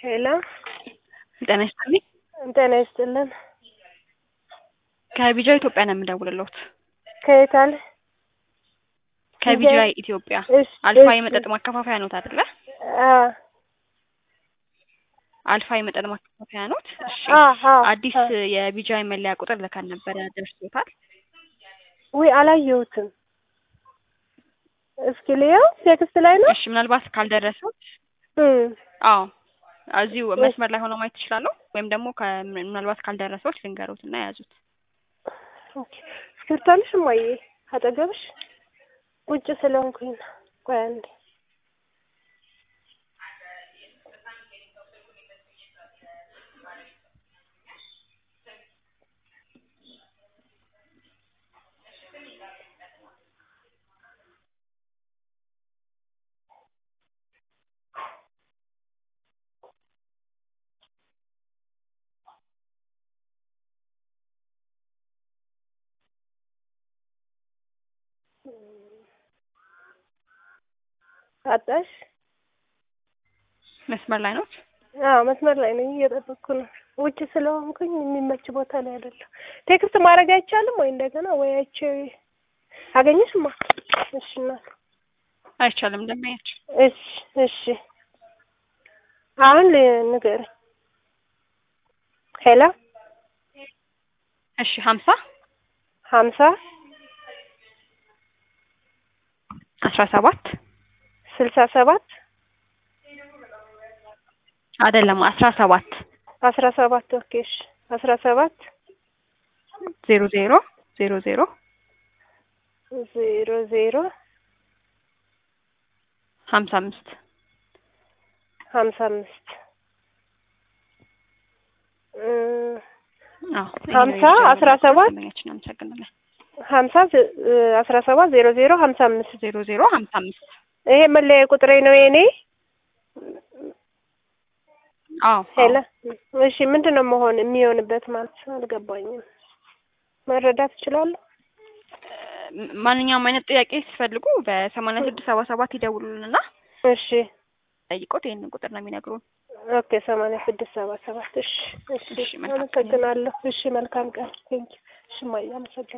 ሄሎ ጤና ይስጥልኝ። ጤና ይስጥልን። ከቢጃ ኢትዮጵያ ነው የምደውልልዎት። ከየት አለ? ከቢጃ ኢትዮጵያ እሺ፣ አልፋ እሺ። የመጠጥ ማከፋፈያ ኖት አይደለ? አ አልፋ የመጠጥ ማከፋፈያ ኖት። እሺ፣ አ አ አዲስ አ። የቢጃ መለያ ቁጥር ልከን ነበረ፣ ደርሶታል? ውይ አላየሁትም። እስኪ ልየው። ቴክስት ላይ ነው። እሺ፣ ምናልባት ካልደረሰዎት እም አዎ እዚሁ መስመር ላይ ሆነው ማየት ይችላለሁ። ወይም ደግሞ ከ- ምናልባት ካልደረሰዎት ልንገሮት እና የያዙት። ኦኬ። እስክሪብቶ አለሽ እማዬ? አጠገብሽ ውጭ ስለሆንኩኝ ነው። ቆይ አንዴ። አጣሽ? መስመር ላይ ኖት? አዎ መስመር ላይ ነኝ፣ እየጠበቅኩ ነው። ውጭ ስለሆንኩኝ የሚመች ቦታ ላይ አይደለም። ቴክስት ማድረግ አይቻልም ወይ እንደገና ወይ አይቼ አገኘሽማ? እሺ እናት አይቻልም እንደማያቸው እሺ እሺ። አሁን ል- ንገረኝ። ሄሎ እሺ ሀምሳ ሀምሳ አስራ ሰባት ስልሳ ሰባት አይደለም አስራ ሰባት አስራ ሰባት ኦኬ እሺ አስራ ሰባት ዜሮ ዜሮ ዜሮ ዜሮ ዜሮ ዜሮ ሀምሳ አምስት ሀምሳ አምስት እ አዎ ሀምሳ አስራ ሰባት ደንበኛችን አመሰግናለን። ሀምሳ ዝ- እ አስራ ሰባት ዜሮ ዜሮ ሀምሳ አምስት ዜሮ ዜሮ ሀምሳ አምስት ይሄ መለያ ቁጥሬ ነው የኔ። አዎ ሄሎ እሺ ምንድን ነው መሆን የሚሆንበት ማለት አልገባኝም። መረዳት እችላለሁ? ም- ማንኛውም አይነት ጥያቄ ሲፈልጉ በሰማንያ ስድስት ሰባ ሰባት ይደውሉልንና እሺ ጠይቆት ይህንን ቁጥር ነው የሚነግሩን። ኦኬ ሰማንያ ስድስት ሰባ ሰባት እሺ እሺ እሺ፣ መልካም ቀን። አመሰግናለሁ። እሺ መልካም ቀን ቴንኪው። እሺ ማየ አመሰግናለሁ።